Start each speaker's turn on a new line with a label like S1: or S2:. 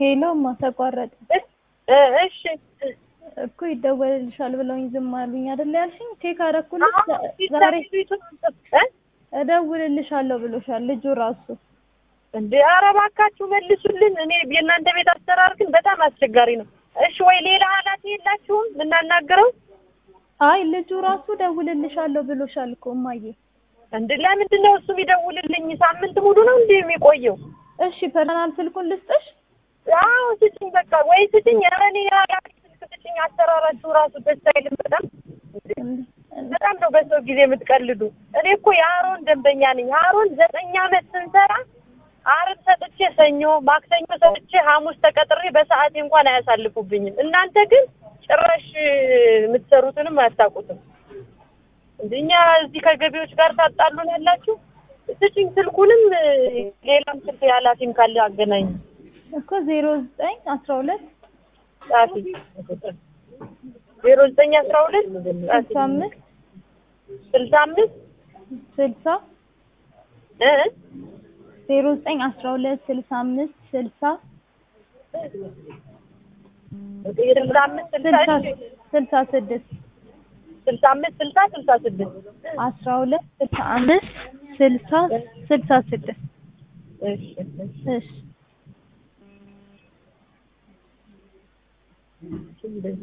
S1: ሄሎማ ተቋረጠ
S2: እ እሺ
S1: እኮ ይደወልልሻል ብለውኝ ዝም አሉኝ አይደል ያልሽኝ? ቼክ አደረኩልሽ ዛሬ እደውልልሻለሁ ብሎሻል ልጁ ራሱ።
S2: እንዴ ኧረ እባካችሁ መልሱልን። እኔ የእናንተ ቤት አሰራር ግን በጣም አስቸጋሪ ነው። እሺ ወይ ሌላ ኃላፊ የላችሁም የምናናግረው?
S1: አይ ልጁ ራሱ እደውልልሻለሁ ብሎሻል እኮ እማዬ።
S2: እንዴ ለምንድን ነው እሱ የሚደውልልኝ? ሳምንት ሙሉ ነው እንዴ የሚቆየው?
S1: እሺ ፐርሰናል ስልኩን ልስጥሽ?
S2: አዎ ስጭኝ፣ በቃ ወይ ስጭኝ። ኧረ እኔ ኃላፊ ስልክ ስጭኝ። አሰራራችሁ ራሱ ደስ አይልም በጣም በጣም ነው በሰው ጊዜ የምትቀልዱ። እኔ እኮ የአሮን ደንበኛ ነኝ። አሮን ዘጠኝ ዓመት ስንሰራ አርብ ሰጥቼ ሰኞ፣ ማክሰኞ ሰጥቼ ሐሙስ ተቀጥሬ በሰዓቴ እንኳን አያሳልፉብኝም። እናንተ ግን ጭራሽ የምትሰሩትንም አያታውቁትም። እኛ እዚህ ከገቢዎች ጋር ታጣሉን ያላችሁ። ስጭኝ ስልኩንም ሌላም ስልክ የኃላፊም ካለ አገናኝ
S1: እኮ ዜሮ ዘጠኝ አስራ ሁለት
S2: ጻፊ ዜሮ ዘጠኝ አስራ ሁለት
S1: ስልሳ አምስት
S2: ስልሳ አምስት
S1: ስልሳ
S2: እ
S1: ዜሮ ዘጠኝ አስራ ሁለት ስልሳ አምስት ስልሳ
S2: ስልሳ አምስት ስልሳ
S1: ስልሳ
S2: እሺ
S1: ስልሳ ስድስት
S2: ስልሳ አምስት ስልሳ ስልሳ ስድስት
S1: አስራ ሁለት ስልሳ አምስት ስልሳ ስልሳ ስድስት
S2: እሺ
S1: እሺ
S2: እሺ